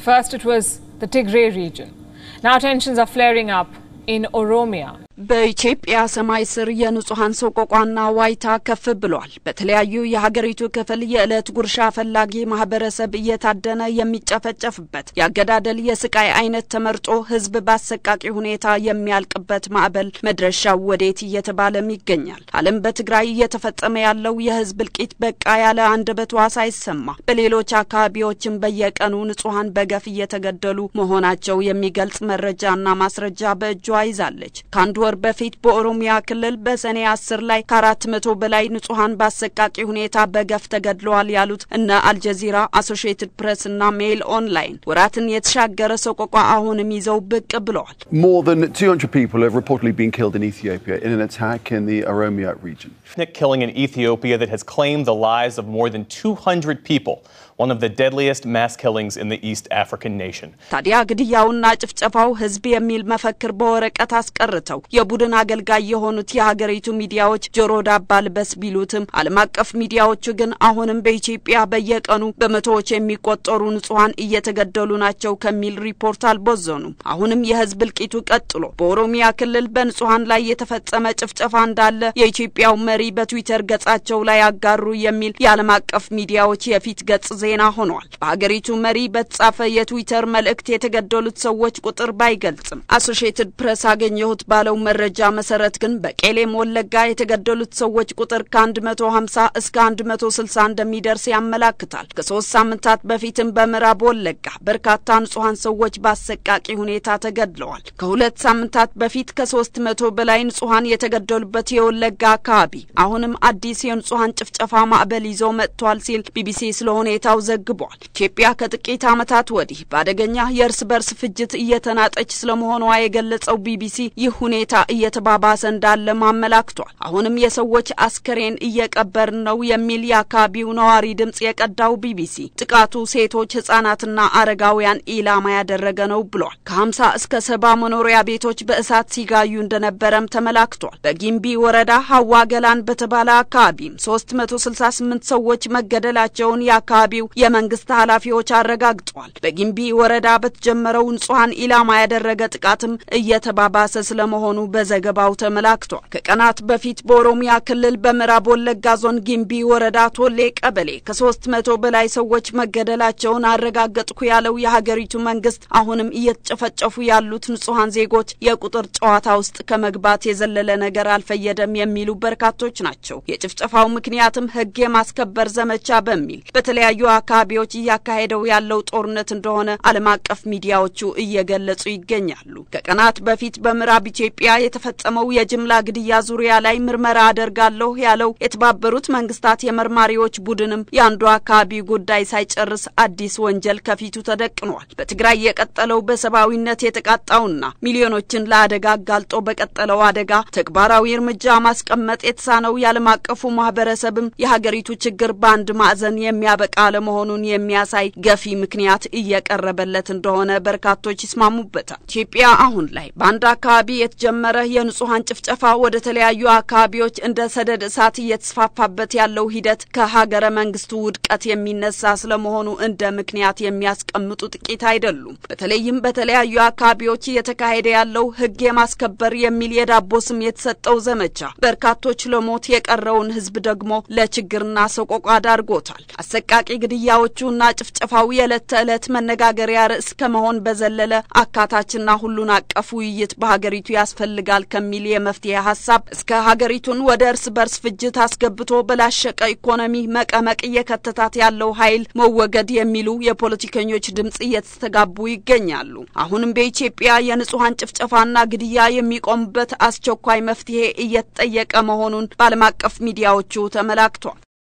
First, it was the Tigray region. Now tensions are flaring up in Oromia. በኢትዮጵያ ሰማይ ስር የንጹሐን ሰቆቋና ዋይታ ከፍ ብሏል። በተለያዩ የሀገሪቱ ክፍል የዕለት ጉርሻ ፈላጊ ማህበረሰብ እየታደነ የሚጨፈጨፍበት የአገዳደል የስቃይ አይነት ተመርጦ ህዝብ በአሰቃቂ ሁኔታ የሚያልቅበት ማዕበል መድረሻው ወዴት እየተባለም ይገኛል። ዓለም በትግራይ እየተፈጸመ ያለው የህዝብ እልቂት በቃ ያለ አንደበቷ ሳይሰማ በሌሎች አካባቢዎችም በየቀኑ ንጹሐን በገፍ እየተገደሉ መሆናቸው የሚገልጽ መረጃና ማስረጃ በእጇ ይዛለች። ከአንድ ወር በፊት በኦሮሚያ ክልል በሰኔ አስር ላይ ከአራት መቶ በላይ ንጹሐን በአሰቃቂ ሁኔታ በገፍ ተገድለዋል ያሉት እነ አልጀዚራ፣ አሶሺየትድ ፕሬስ እና ሜይል ኦንላይን ወራትን የተሻገረ ሰቆቋ አሁንም ይዘው ብቅ ብለዋል። More than 200 people have reportedly been killed in Ethiopia in an attack in the Oromia region. ethnic killing in Ethiopia that has claimed the lives of more than 200 people, one of the deadliest mass killings in the East African nation. ታዲያ ግድያውና ጭፍጨፋው ህዝብ የሚል መፈክር በወረቀት አስቀርተው የቡድን አገልጋይ የሆኑት የሀገሪቱ ሚዲያዎች ጆሮ ዳባ ልበስ ቢሉትም ዓለም አቀፍ ሚዲያዎቹ ግን አሁንም በኢትዮጵያ በየቀኑ በመቶዎች የሚቆጠሩ ንጹሐን እየተገደሉ ናቸው ከሚል ሪፖርት አልቦዘኑም። አሁንም የህዝብ እልቂቱ ቀጥሎ በኦሮሚያ ክልል በንጹሐን ላይ የተፈጸመ ጭፍጨፋ እንዳለ የኢትዮጵያው መሪ በትዊተር ገጻቸው ላይ አጋሩ የሚል የዓለም አቀፍ ሚዲያዎች የፊት ገጽ ዜና ሆኗል። በሀገሪቱ መሪ በተጻፈ የትዊተር መልእክት የተገደሉት ሰዎች ቁጥር ባይገልጽም አሶሺየትድ ፕሬስ አገኘሁት ባለው መረጃ መሰረት ግን በቄሌም ወለጋ የተገደሉት ሰዎች ቁጥር ከ150 እስከ 160 እንደሚደርስ ያመላክታል። ከሶስት ሳምንታት በፊትም በምዕራብ ወለጋ በርካታ ንጹሐን ሰዎች በአሰቃቂ ሁኔታ ተገድለዋል። ከሁለት ሳምንታት በፊት ከሶስት መቶ በላይ ንጹሐን የተገደሉበት የወለጋ አካባቢ አሁንም አዲስ የንጹሐን ጭፍጨፋ ማዕበል ይዞ መጥቷል ሲል ቢቢሲ ስለ ሁኔታው ዘግቧል። ኢትዮጵያ ከጥቂት ዓመታት ወዲህ በአደገኛ የእርስ በርስ ፍጅት እየተናጠች ስለመሆኗ የገለጸው ቢቢሲ ይህ ሁኔታ እየተባባሰ እንዳለም አመላክቷል። አሁንም የሰዎች አስከሬን እየቀበርን ነው የሚል የአካባቢው ነዋሪ ድምጽ የቀዳው ቢቢሲ ጥቃቱ ሴቶች፣ ህጻናትና አረጋውያን ኢላማ ያደረገ ነው ብሏል። ከሀምሳ እስከ ሰባ መኖሪያ ቤቶች በእሳት ሲጋዩ እንደነበረም ተመላክቷል። በጊምቢ ወረዳ ሀዋ ገላን በተባለ አካባቢም ሶስት መቶ ስልሳ ስምንት ሰዎች መገደላቸውን የአካባቢው የመንግስት ኃላፊዎች አረጋግጠዋል። በጊምቢ ወረዳ በተጀመረው ንጹሐን ኢላማ ያደረገ ጥቃትም እየተባባሰ ስለመሆኑ በዘገባው ተመላክቷል። ከቀናት በፊት በኦሮሚያ ክልል በምዕራብ ወለጋ ዞን ጊምቢ ወረዳ ቶሌ ቀበሌ ከሶስት መቶ በላይ ሰዎች መገደላቸውን አረጋገጥኩ ያለው የሀገሪቱ መንግስት አሁንም እየተጨፈጨፉ ያሉት ንጹሐን ዜጎች የቁጥር ጨዋታ ውስጥ ከመግባት የዘለለ ነገር አልፈየደም የሚሉ በርካቶች ናቸው። የጭፍጨፋው ምክንያትም ህግ የማስከበር ዘመቻ በሚል በተለያዩ አካባቢዎች እያካሄደው ያለው ጦርነት እንደሆነ ዓለም አቀፍ ሚዲያዎቹ እየገለጹ ይገኛሉ። ከቀናት በፊት በምዕራብ ኢትዮጵያ የተፈጸመው የጅምላ ግድያ ዙሪያ ላይ ምርመራ አደርጋለሁ ያለው የተባበሩት መንግስታት የመርማሪዎች ቡድንም የአንዱ አካባቢ ጉዳይ ሳይጨርስ አዲስ ወንጀል ከፊቱ ተደቅኗል። በትግራይ የቀጠለው በሰብአዊነት የተቃጣውና ሚሊዮኖችን ለአደጋ አጋልጦ በቀጠለው አደጋ ተግባራዊ እርምጃ ማስቀመጥ የተሳነው የዓለም አቀፉ ማህበረሰብም የሀገሪቱ ችግር በአንድ ማዕዘን የሚያበቃ ለመሆኑን የሚያሳይ ገፊ ምክንያት እየቀረበለት እንደሆነ በርካቶች ይስማሙበታል። ኢትዮጵያ አሁን ላይ በአንድ አካባቢ የተጀመረ የንጹሐን ጭፍጨፋ ወደ ተለያዩ አካባቢዎች እንደ ሰደድ እሳት እየተስፋፋበት ያለው ሂደት ከሀገረ መንግስቱ ውድቀት የሚነሳ ስለመሆኑ እንደ ምክንያት የሚያስቀምጡ ጥቂት አይደሉም። በተለይም በተለያዩ አካባቢዎች እየተካሄደ ያለው ህግ የማስከበር የሚል የዳቦ ስም የተሰጠው ዘመቻ በርካቶች ለሞት የቀረውን ህዝብ ደግሞ ለችግርና ሰቆቃ ዳርጎታል። አሰቃቂ ግድያዎቹና ጭፍጨፋው የዕለት ተዕለት መነጋገሪያ ርዕስ ከመሆን በዘለለ አካታችና ሁሉን አቀፍ ውይይት በሀገሪቱ ያስፈልጋል ከሚል የመፍትሄ ሀሳብ እስከ ሀገሪቱን ወደ እርስ በርስ ፍጅት አስገብቶ በላሸቀ ኢኮኖሚ መቀመቅ እየከተታት ያለው ኃይል መወገድ የሚሉ የፖለቲከኞች ድምጽ እየተስተጋቡ ይገኛሉ። አሁንም በኢትዮጵያ የንጹሐን ጭፍጨፋና ግድያ የሚቆምበት አስቸኳይ መፍትሄ እየተጠየቀ መሆኑን በዓለም አቀፍ ሚዲያዎቹ ተመላክቷል።